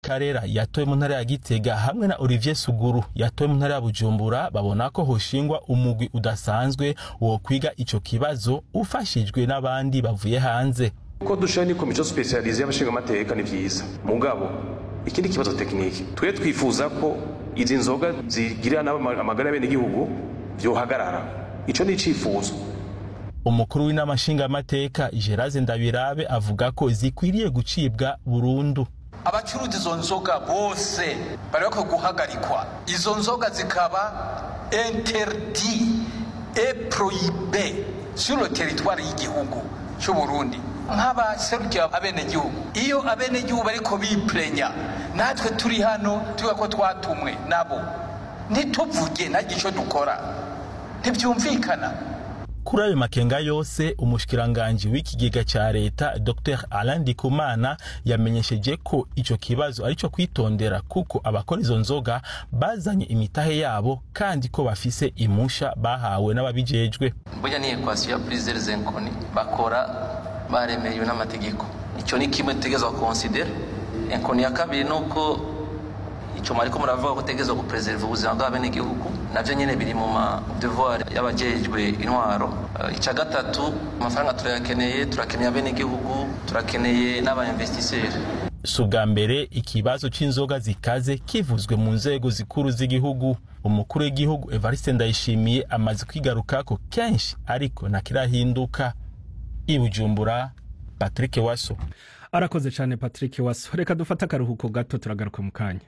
karera yatowe mu ntara ya gitega hamwe na olivier suguru yatowe mu ntara ya bujumbura babona ko hoshingwa umugwi udasanzwe wo kwiga ico kibazo ufashijwe n'abandi bavuye hanze ko dushira ni komisiyo spesialize y'abashingamateka ni vyiza mugabo ikindi kibazo tekiniki twe twifuza ko izi nzoga zigirira n'amagara y'abenegihugu vyohagarara ico ni icifuzo umukuru w'inama nshingamateka gerase ndabirabe avuga ko zikwiriye gucibwa burundu abacuruza izo nzoga bose bari bakwiye guhagarikwa izo nzoga zikaba interdi e proyibe sur le territoire y'igihugu cy'u Burundi nk'abaserukira abenegihugu iyo abenegihugu bariko biplenya natwe turi hano tuvuga ko twatumwe nabo ntituvuge ntagire icyo dukora ntibyumvikana kuri ayo makenga yose umushikiranganji w'ikigega ca leta dr alain ndikumana yamenyesheje ko ico kibazo arico kwitondera kuko abakora izo nzoga bazanye imitahe yabo kandi ko bafise imusha bahawe n'ababijejwe burya ni ekwasiyo ya purizeri zenkoni bakora baremerewe n'amategeko icyo ni kimwe dutegerezwa konsidera enkoni ya kabiri ni uko icyo mwariko muravuga ko utegerezwa guperezeriva ubuzima bw'abenegihugu navyo nyene biri mu ma devoir y'abajejwe intwaro uh, icya gatatu amafaranga turayakeneye turakeneye abenegihugu turakeneye n'abainvestiseri si ubwa mbere ikibazo c'inzoga zikaze kivuzwe mu nzego zikuru z'igihugu umukuru w'igihugu evariste ndayishimiye amaze kwigarukako kenshi ariko ntakirahinduka i bujumbura patrick waso arakoze cyane patrick waso reka dufate akaruhuko gato turagaruka mu kanya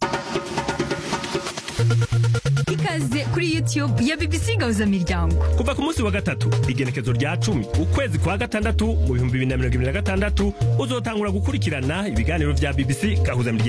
ikaze kuri youtube ya bbc gahuza miryango kuva ku munsi wa gatatu igenekezo rya cumi ukwezi kwa gatandatu mu bihumbi bibiri na mirongo ibiri na gatandatu uzotangura gukurikirana ibiganiro vya bbc gahuza miryango